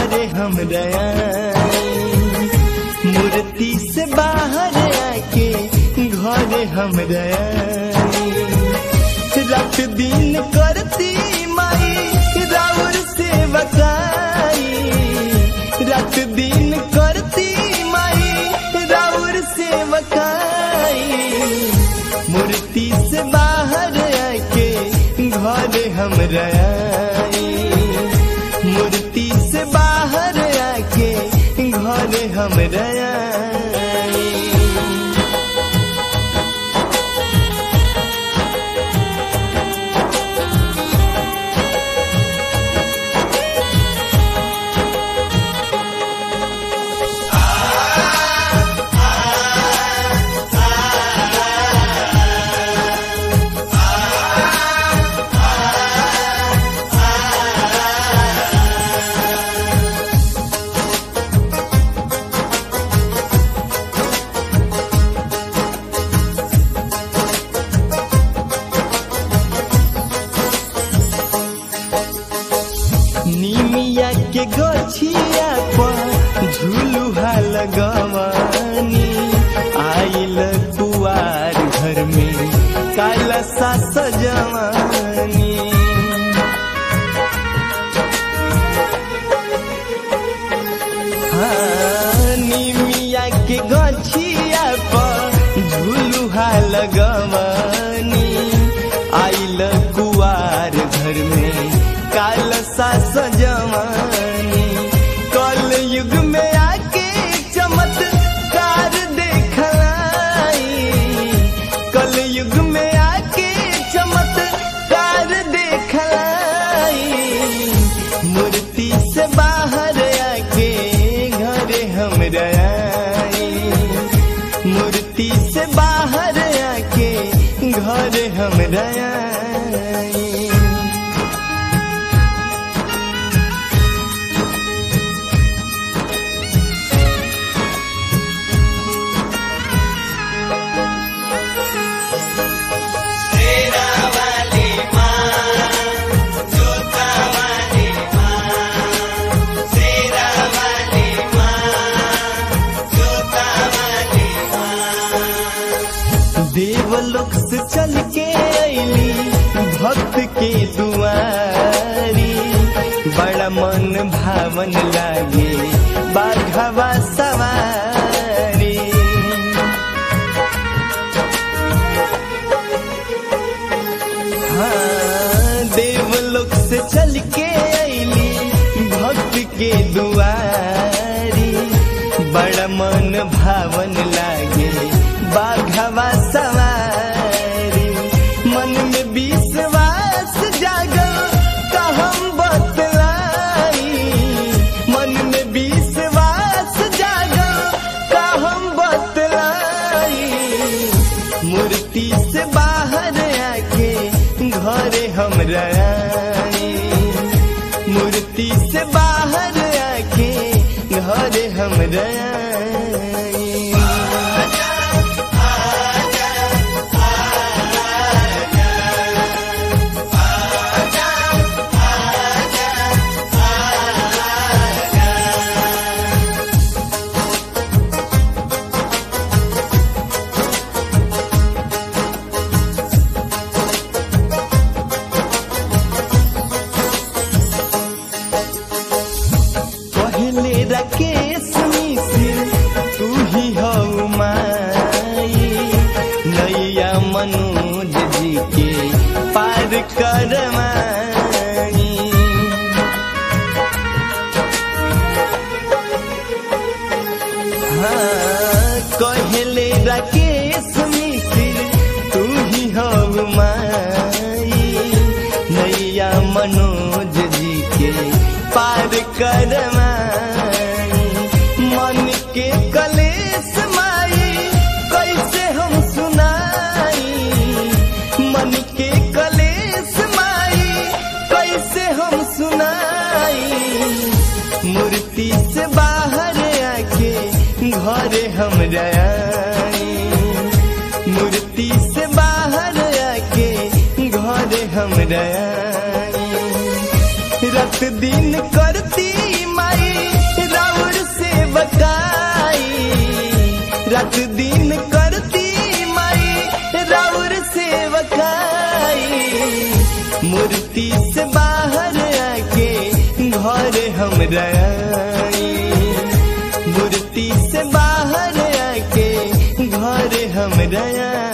घरे हम मूर्ति से बाहर आके घरे हम रात दिन करती माई राउर से बकाई रात दिन करती माई राउर से बकाई मूर्ति से बाहर आके घरे हम मूर्ति से बाहर आके घरे हम निमिया के गछिया पर झुलुहा लगवानी आइल कुआर घर में काला सा सजवानी हाँ, निमिया के गछिया पर झुलुहा लगवानी आइल कुआर घर में काल सा सजवानी कल युग में आके चमत्कार देखलाई कल युग में आके चमत्कार देखलाई मूर्ति से बाहर आके घरे हम मूर्ति से बाहर आके घरे हम देवलोक से चल के अली भक्त के दुआरी बड़ा मन भावन लागे बाघवा सवारी हाँ देवलोक से चल के अली भक्त के दुआरी बड़ा मन भावन लागे बाघवा सवारी मन में विश्वास जागल का हम बतलाई मन में विश्वास जागल का हम बतलाई मूर्ति से बाहर आके घरे हम मूर्ति से बाहर आके घरे हम पहले राकेश मिश्र तू ही हो माई नैया मनोज जी के पार करवाई हाँ कहले राकेश मिश्र तू ही हो माई नैया मनोज जी के पार करवाई मन के कलेश माई कैसे हम सुनाई मन के कलेश माई कैसे हम सुनाई मूर्ति से बाहर आके घरे हम मूर्ति से बाहर आके घरे हम रात दिन करती माई हमरा आई मूर्ति से बाहर आके घर हमरा आई